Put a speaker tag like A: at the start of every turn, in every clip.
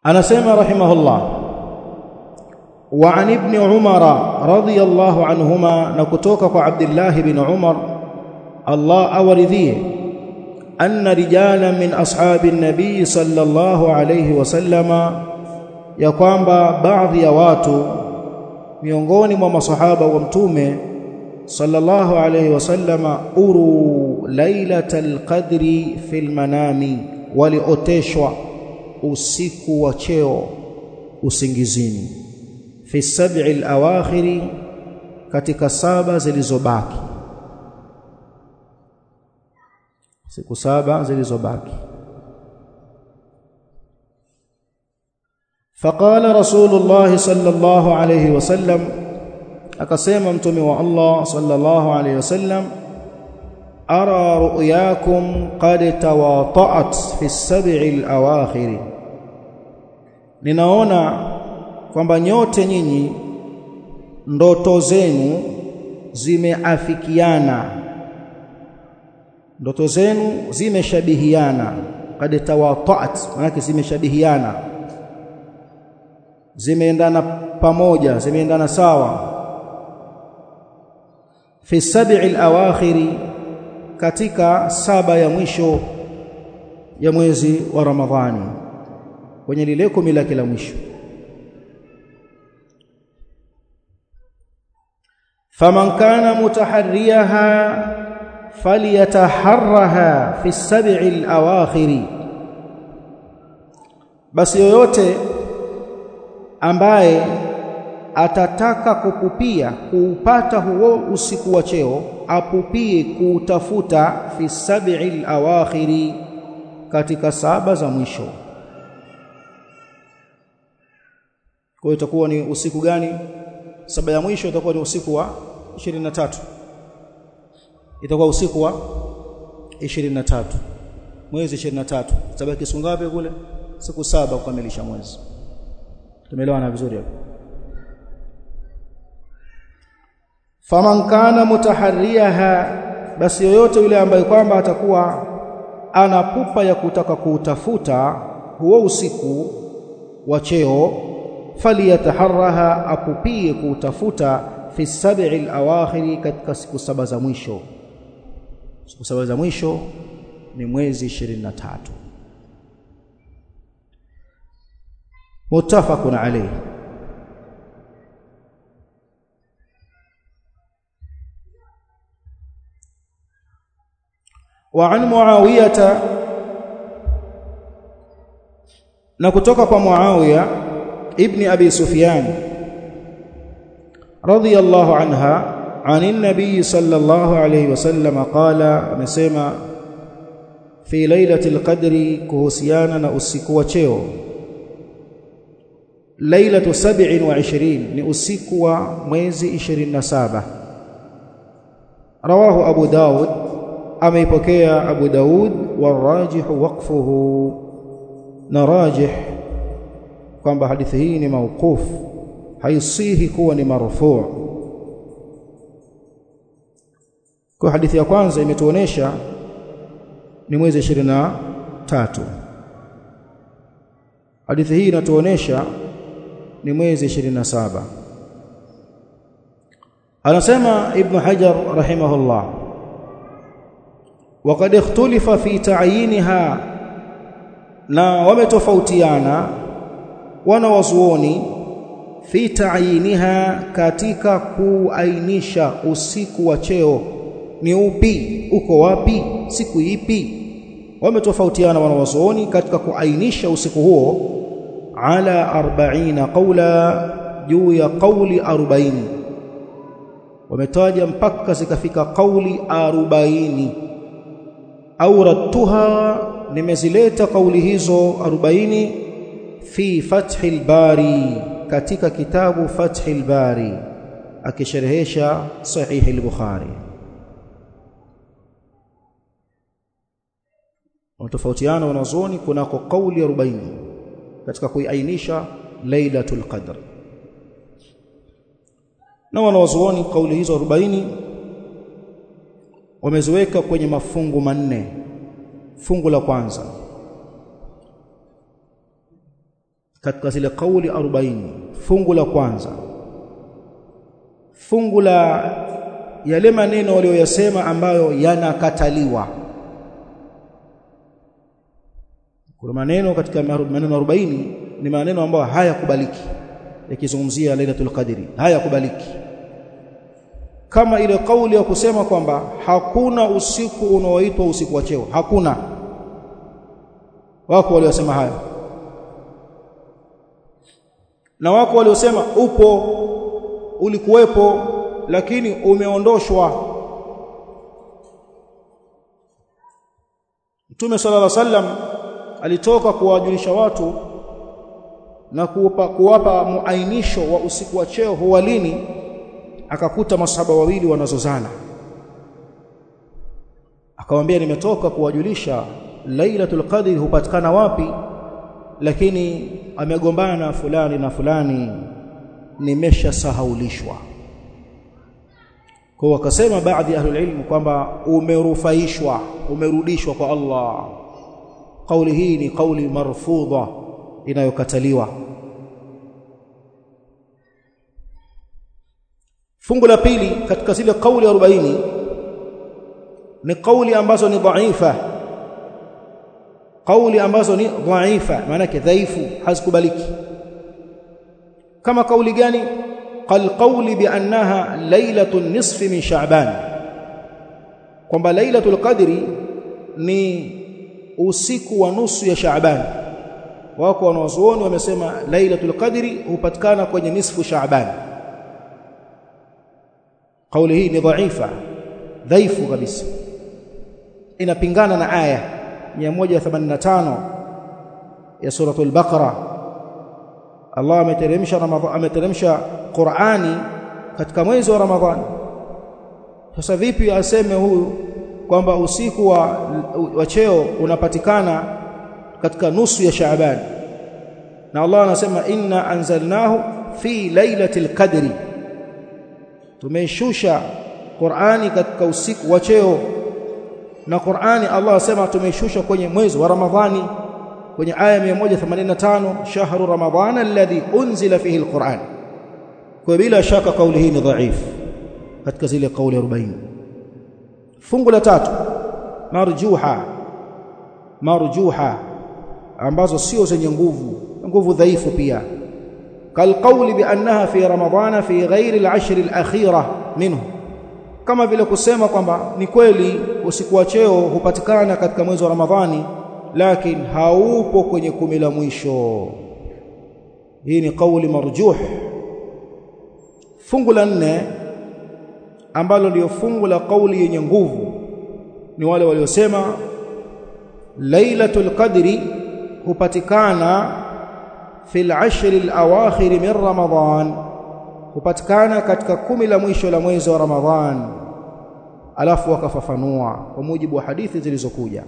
A: anasema rahimahullah wa an ibn umara radiyallahu anhuma na kutoka kwa abdullah ibn umar Allah awaridhie anna rijala min ashabi nabii sallallahu alayhi wasallama ya kwamba baadhi ya watu miongoni mwa masahaba wa mtume sallallahu alayhi wasallama uru lailatal qadri fil manami walioteshwa usiku wa cheo usingizini fi sab'i al-awakhiri katika saba zilizobaki siku saba zilizobaki فقال رسول الله صلى الله عليه وسلم akasema mtume wa Allah sallallahu alayhi wasallam ara ru'yakum qad tawata'at fi as-sab'i al-awakhir ninaona kwamba nyote nyinyi ndoto zenu zimeafikiana ndoto zenu zimeshabihiana qad tawata'at maana zimeshabihiana zimeendana pamoja zimeendana sawa fi sab'i al-awakhir katika saba ya mwisho ya mwezi wa Ramadhani kwenye lile kumi lake la mwisho faman kana mutaharriyaha falyataharraha fi sab'i al-awakhir basi yoyote ambaye atataka kukupia kuupata huo usiku wa cheo apupie kuutafuta fi sab'il awakhiri katika saba za mwisho kwa hiyo itakuwa ni usiku gani saba ya mwisho itakuwa ni usiku wa 23 itakuwa usiku wa 23 mwezi 23 tabaki siku ngapi kule siku saba kukamilisha mwezi tumeelewana vizuri hapo faman kana mutaharriyaha basi yoyote yule ambaye kwamba atakuwa ana pupa ya kutaka kuutafuta huo usiku wa cheo faliyataharraha apupie kuutafuta fi sab'i al-awakhir katika siku saba za mwisho siku saba za mwisho ni mwezi 23 muttafaqun alayhi وعن معاويه na kutoka kwa Muawiya ibn Abi Sufyan radiyallahu anha عن النبي صلى الله عليه وسلم قال amesema fi lailatul qadri kuhusiana na usiku wa cheo lailatu 27 ni usiku wa mwezi 27 rawahu abu daud ameipokea Abu Daud warajih waqfuhu na rajih kwamba hadithi hii ni mauquf haisihi kuwa ni marfu' kwa hadithi ya kwanza imetuonesha ni mwezi 23 hadithi hii inatuonesha ni mwezi 27 anasema ibn hajar rahimahullah وقد اختلف في تعيينها na wametofautiana wanawazuoni fi ta'yiniha katika kuainisha usiku wa cheo ni upi uko wapi siku ipi wametofautiana wanawazuoni katika kuainisha usiku huo ala 40 qawla juu ya qawli 40 wametaja mpaka zikafika qawli 40 auradtuha nimezileta kauli hizo 40 fi fathil bari katika kitabu fathil bari akisherehesha sahih al-bukhari watofautiana wanazuoni kunako kauli 40 katika kuiainisha lailatul qadr na wanazuoni kauli hizo 40 wameziweka kwenye mafungu manne fungu la kwanza katika zile kauli 40 fungu la kwanza fungu la yale maneno walioyasema ambayo yanakataliwa kuna maneno katika maneno 40 ni maneno ambayo hayakubaliki yakizungumzia lailatul qadri hayakubaliki kama ile kauli ya kusema kwamba hakuna usiku unaoitwa usiku wa cheo hakuna wako waliosema hayo na wako waliosema upo ulikuwepo lakini umeondoshwa Mtume sallallahu alaihi wasallam alitoka kuwajulisha watu na kuwapa, kuwapa muainisho wa usiku wa cheo huwa lini akakuta masahaba wawili wanazozana akamwambia nimetoka kuwajulisha lailatul qadri hupatikana wapi lakini amegombana fulani na fulani nimeshasahaulishwa kwa wakasema baadhi ya ahlul ilm kwamba umerufaishwa umerudishwa kwa Allah kauli hii ni kauli marfudha inayokataliwa fungu la pili katika zile kauli 40 ni kauli ambazo ni dhaifa kauli ambazo ni dhaifa maana yake dhaifu hazikubaliki kama kauli gani qal qawli bi annaha lailatul nisfi min sha'ban kwamba lailatul qadri ni usiku wa nusu ya sha'ban wako wanazuoni wamesema lailatul qadri hupatikana kwenye nisfu sha'ban kauli hii ni dhaifa dhaifu kabisa inapingana na aya 185 ya suratul baqara Allah ameteremsha Ramadhani ameteremsha Qur'ani katika mwezi wa Ramadhani sasa vipi aseme huyu kwamba usiku wa, wa cheo unapatikana katika nusu ya Shaaban na Allah anasema inna anzalnahu fi lailatul qadri tumeshusha Qur'ani katika usiku wa cheo na Qur'ani Allah asema tumeshusha kwenye mwezi wa Ramadhani kwenye aya 185 shahru ramadhana alladhi unzila fihi alquran kwa bila shaka kauli hii ni dhaifu katika zile kauli 40 fungu la tatu marjuha marjuha ambazo sio zenye nguvu nguvu dhaifu pia kalqauli biannaha fi ramadhana fi ghairi al-ashr al-akhira minhu kama vile kusema kwamba ni kweli usiku wa cheo hupatikana katika mwezi wa ramadhani lakini haupo kwenye kumi la mwisho hii ni kauli marjuh fungu la nne ambalo ndio fungu la kauli yenye nguvu ni wale waliosema lailatul qadri hupatikana fil ashri alawakhir min ramadan hupatikana katika kumi la mwisho la mwezi wa ramadhan alafu wakafafanua kwa mujibu wa hadithi zilizokuja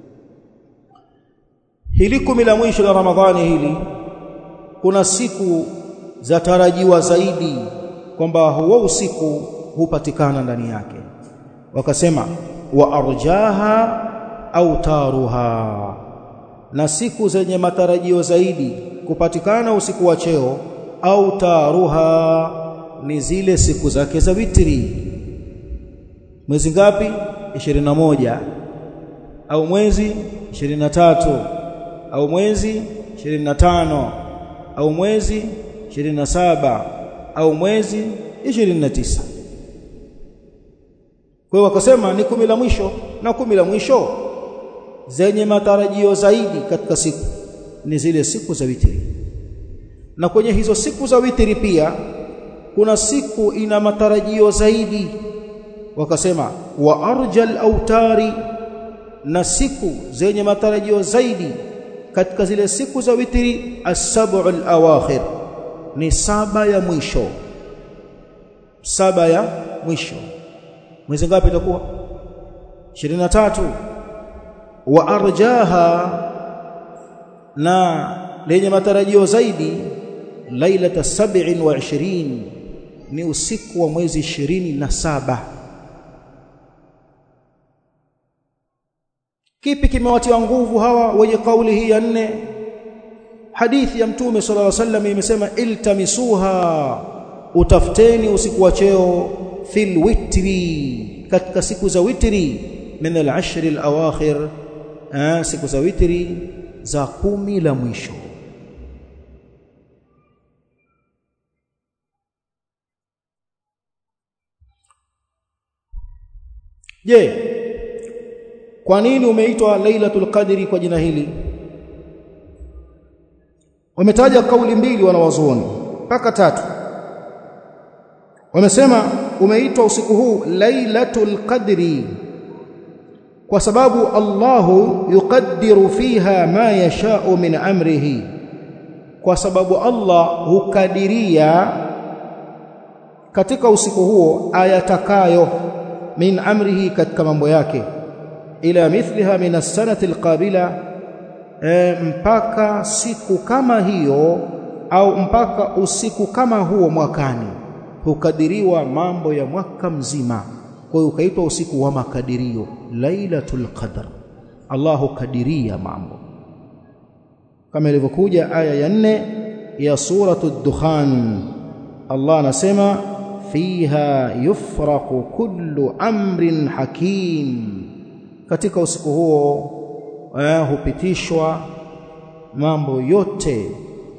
A: hili kumi la mwisho la ramadhani hili kuna siku za tarajiwa zaidi kwamba huo usiku hupatikana ndani yake wakasema wa arjaha au taruha na siku zenye matarajio zaidi kupatikana usiku wa cheo au taruha ni zile siku zake za witri mwezi ngapi 21 au mwezi 23 au mwezi 25 au mwezi 27 au mwezi 29 kwa hiyo wakasema ni kumi la mwisho na kumi la mwisho zenye matarajio zaidi katika siku ni zile siku za witri na kwenye hizo siku za witri pia kuna siku ina matarajio zaidi wakasema wa arjal autari na siku zenye matarajio zaidi katika zile siku za witri as-sab'u al-awakhir ni saba ya mwisho saba ya mwisho mwezi ngapi itakuwa 23 wa arjaha na lenye matarajio zaidi lailata 27 ni usiku wa mwezi 27 kipi kimewatiwa nguvu hawa wenye kauli hii ya nne hadithi ya mtume sallallahu alaihi wasallam imesema iltamisuha utafuteni usiku wa cheo fil witri katika siku za witri min al-ashr al-awakhir siku za witri za kumi la mwisho je kwa nini umeitwa lailatul qadri kwa jina hili wametaja kauli mbili wanawazuoni mpaka tatu wamesema umeitwa usiku huu lailatul qadri kwa sababu Allahu yuqaddiru fiha ma yasha'u min amrihi kwa sababu Allah hukadiria katika usiku huo ayatakayo min amrihi katika mambo yake ila mithliha min as-sanati al-qabila e, mpaka siku kama hiyo au mpaka usiku kama huo mwakani hukadiriwa mambo ya mwaka mzima kwa hiyo ukaitwa usiku wa makadirio lailatul qadr Allah hukadiria mambo kama ilivyokuja aya ya nne ya suratul dukhan Allah anasema fiha yufraqu kullu amrin hakim katika usiku huo eh, hupitishwa mambo yote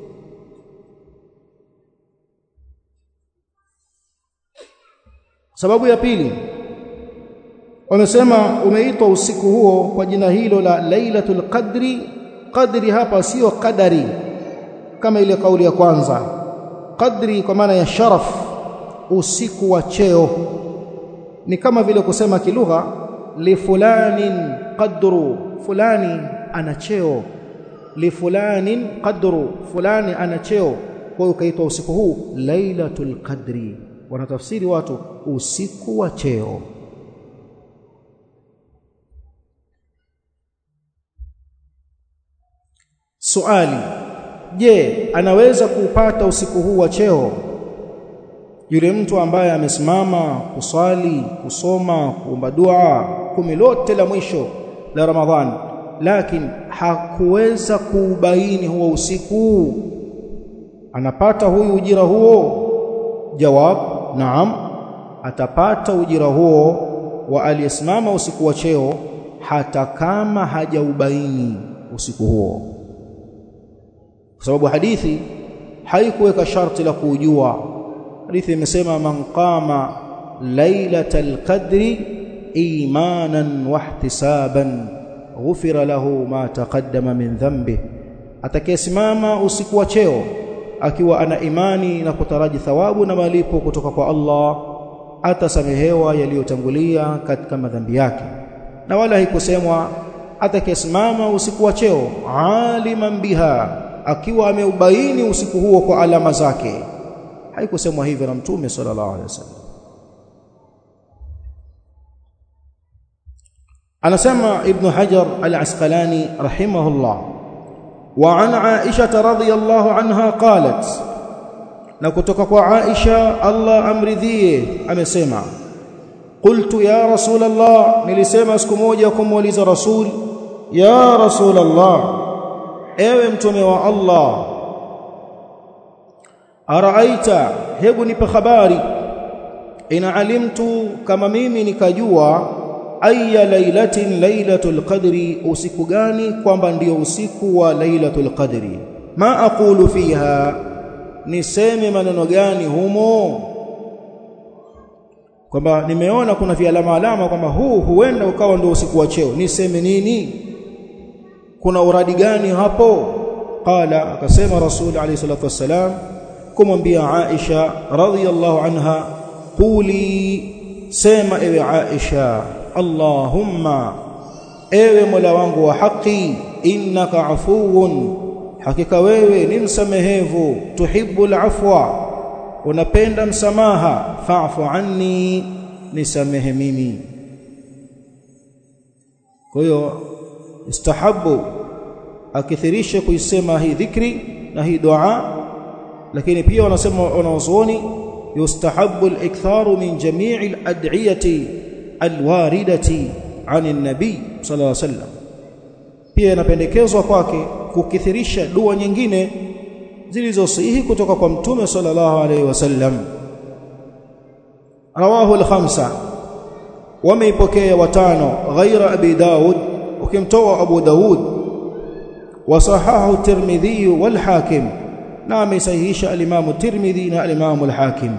A: sababu ya pili wamesema umeitwa usiku huo kwa jina hilo la lailatul qadri qadri hapa sio qadari kama ile kauli ya kwanza qadri kwa maana ya sharaf usiku wa cheo ni kama vile kusema kilugha li fulanin qadru fulani ana cheo li fulanin qadru fulani ana cheo kwa hiyo ukaitwa usiku huu lailatul qadri wanatafsiri watu usiku wa cheo Suali je anaweza kuupata usiku huu wa cheo yule mtu ambaye amesimama kuswali kusoma kuomba dua kumi lote la mwisho la Ramadhani lakini hakuweza kuubaini huo usiku anapata huyu ujira huo jawab naam atapata ujira huo wa aliyesimama usiku wa cheo hata kama hajaubaini usiku huo kwa sababu hadithi haikuweka sharti la kujua hadithi imesema man qama lailatal qadri imanan wahtisaban ghufira lahu ma taqaddama min dhanbi atakayesimama usiku wa cheo akiwa ana imani na kutaraji thawabu na malipo kutoka kwa Allah atasamehewa yaliyotangulia katika madhambi yake na wala haikusemwa atakayesimama usiku wa cheo aliman biha akiwa ameubaini usiku huo kwa alama zake haikusemwa hivyo na mtume sallallahu alaihi wasallam anasema ibn hajar al-asqalani rahimahullah wa an aisha radhiyallahu anha qalat na kutoka kwa aisha Allah amridhie amesema qultu ya rasul allah nilisema siku moja kumuuliza rasul ya rasul allah ewe mtume wa Allah araaita hebu nipe habari ina alimtu kama mimi nikajua aya lailatin lailatul qadri usiku gani kwamba ndio usiku wa lailatul qadri ma aqulu fiha niseme maneno gani humo kwamba nimeona kuna vialama alama kwamba huu huenda ukawa ndio usiku wa cheo niseme nini kuna uradi gani hapo qala akasema rasul alayhi salatu wassalam kumwambia Aisha radhiyallahu anha quli sema ewe Aisha Allahumma ewe Mola wangu wa haki innaka afuwun hakika wewe ni msamehevu tuhibbul afwa unapenda msamaha fa'fu anni nisamehe mimi kwa hiyo istahabu akithirishe kuisema hii dhikri na hii dua lakini pia wanasema wanazuoni yustahabu al-iktharu min jami'i al-ad'iyati al-waridati 'an an-nabi sallallahu alayhi wasallam pia inapendekezwa kwake kukithirisha dua nyingine zilizosihi kutoka kwa mtume sallallahu alaihi wasallam rawahu al-khamsa wameipokea watano ghaira abi daud ukimtoa abu daud wasahahu tirmidhi wal hakim na amesahihisha al-imam tirmidhi na al-imam al-hakim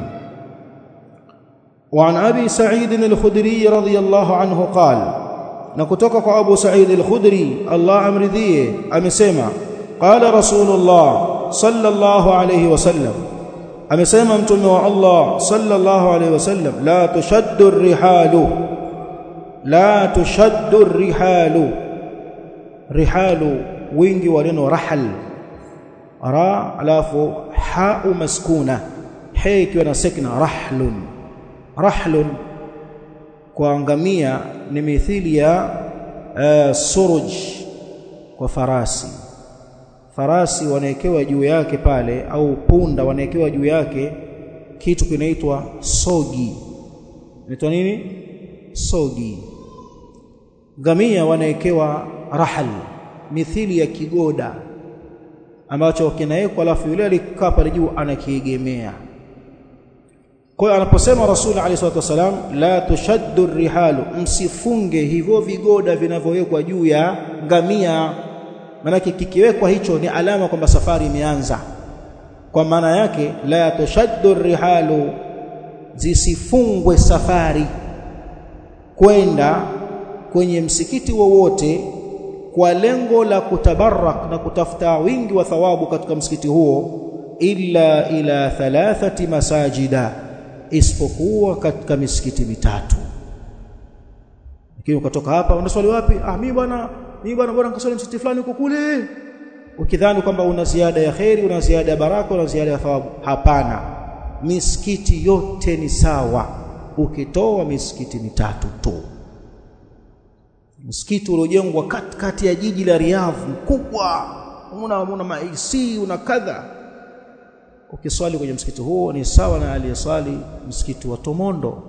A: وعن ابي سعيد الخدري رضي الله عنه قال نكتوك ابو سعيد الخدري الله امرضيه امسما قال رسول الله صلى الله عليه وسلم amesema mtume wa Allah sallallahu alaihi wasallam la tushaddu rihalu la tushaddu rihalu rihalu wingi wa neno rahal ra alafu hau maskuna ha ikiwa na sakna rahlun rahlun kwa ngamia ni mithili ya uh, suruj kwa farasi farasi wanawekewa juu yake pale au punda wanawekewa juu yake kitu kinaitwa sogi inaitwa nini sogi ngamia wanawekewa rahal mithili ya kigoda ambacho kinawekwa alafu yule alikaa pale juu anakiegemea kwa hiyo anaposema rasul alayhi salatu wasalam la tushaddu rihalu msifunge hivyo vigoda vinavyowekwa juu ya ngamia manake kikiwekwa hicho ni alama kwamba safari imeanza kwa maana yake la tushaddu rihalu zisifungwe safari kwenda kwenye msikiti wowote kwa lengo la kutabarak na kutafuta wingi wa thawabu katika msikiti huo illa ila thalathati masajida isipokuwa katika misikiti mitatu lakini ukatoka hapa unaswali wapi ah mimi bwana mimi bwana bora nikaswali msikiti fulani huko kule ukidhani kwamba una ziada ya kheri una ziada ya baraka una ziada ya thawabu hapana misikiti yote ni sawa ukitoa misikiti mitatu tu msikiti uliojengwa katikati ya jiji la Riyadh mkubwa una una maisi una kadha ukiswali kwenye msikiti huo ni sawa na aliyeswali msikiti wa Tomondo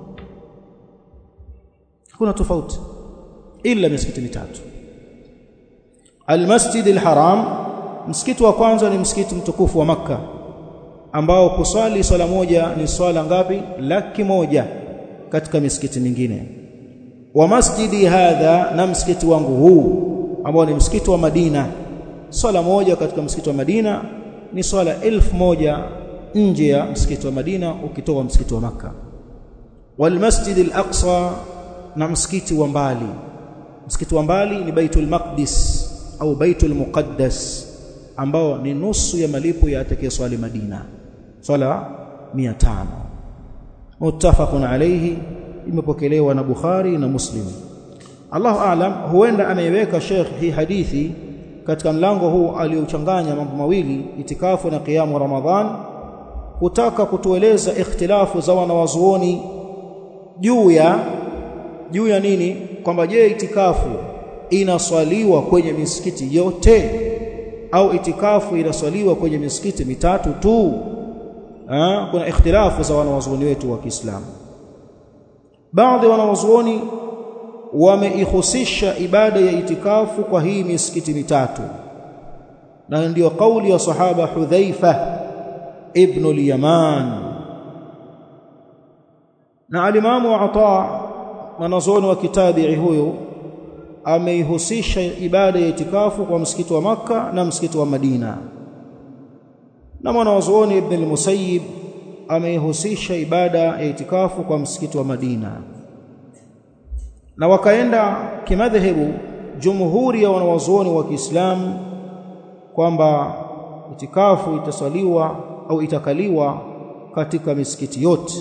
A: kuna tofauti ila misikiti mitatu Al-Masjid al-Haram msikiti wa kwanza ni msikiti mtukufu wa maka ambao kuswali swala moja ni swala ngapi laki moja katika misikiti mingine wa masjidi hadha na msikiti wangu huu ambao ni msikiti wa Madina swala moja katika msikiti wa Madina ni swala elfu moja nje ya msikiti wa Madina ukitoka msikiti wa maka wal masjid al-aqsa na msikiti wa mbali msikiti wa mbali ni Baitul Maqdis au Baitul Muqaddas ambao ni nusu ya malipo ya atakayeswali Madina swala 500 muttafaqun alayhi imepokelewa na Bukhari na Muslim Allahu aalam huenda ameiweka Sheikh hii hadithi katika mlango huu aliochanganya mambo mawili itikafu na qiyamu Ramadhan kutaka kutueleza ikhtilafu za wanawazuoni juu ya juu ya nini kwamba je itikafu inaswaliwa kwenye misikiti yote au itikafu inaswaliwa kwenye misikiti mitatu tu ha? kuna ikhtilafu za wanawazuoni wetu wa Kiislamu baadhi ya wanawazuoni wameihusisha ibada ya itikafu kwa hii misikiti mitatu na ndiyo kauli ya sahaba Hudhaifa ibn al-Yaman na alimamu Ata mwanazuoni wa kitabii huyo ameihusisha ibada ya itikafu kwa msikiti wa maka na msikiti wa Madina na mwanazuoni Ibn al-Musayyib ameihusisha ibada ya itikafu kwa msikiti wa Madina na wakaenda kimadhehebu jumhuri ya wanawazuoni wa Kiislamu kwamba itikafu itasaliwa au itakaliwa katika misikiti yote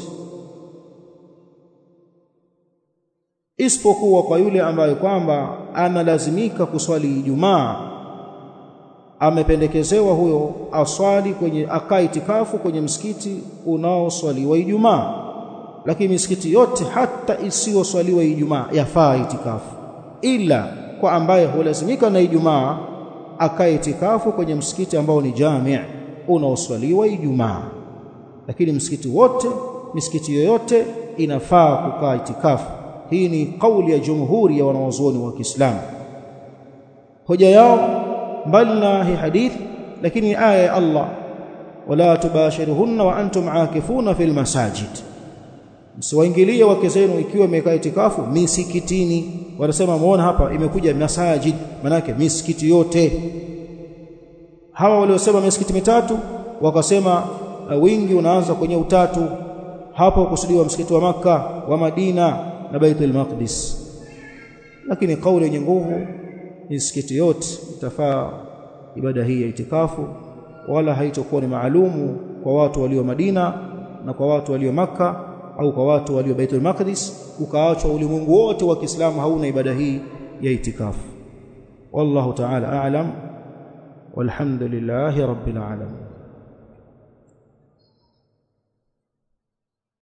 A: isipokuwa kwa yule ambaye kwamba analazimika kuswali Ijumaa amependekezewa huyo aswali kwenye akaa itikafu kwenye msikiti unaoswaliwa Ijumaa lakini misikiti yote hata isiyoswaliwa Ijumaa yafaa itikafu ila kwa ambaye hulazimika na Ijumaa akae itikafu kwenye msikiti ambao ni jami' unaoswaliwa Ijumaa lakini msikiti wote misikiti yoyote inafaa kukaa itikafu hii ni kauli ya jumhuri ya wanawazuoni wa Kiislamu hoja yao mbali na hii hadithi lakini aya ya Allah wala tubashiruhunna wa antum aakifuna fil masajid msiwaingilie wake zenu ikiwa imekaa itikafu misikitini wanasema muone hapa imekuja masajid manake misikiti yote hawa waliosema misikiti mitatu wakasema uh, wingi unaanza kwenye utatu hapo kusudiwa msikiti wa maka wa Madina na Baitul Maqdis lakini kauli yenye nguvu misikiti yote itafaa ibada hii ya itikafu wala haitokuwa ni maalumu kwa watu walio Madina na kwa watu walio maka au kwa watu walio Baitul Maqdis ukaachwa ulimwengu wote wa Kiislamu hauna ibada hii ya itikafu wallahu ta'ala a'lam walhamdulillahi rabbil alamin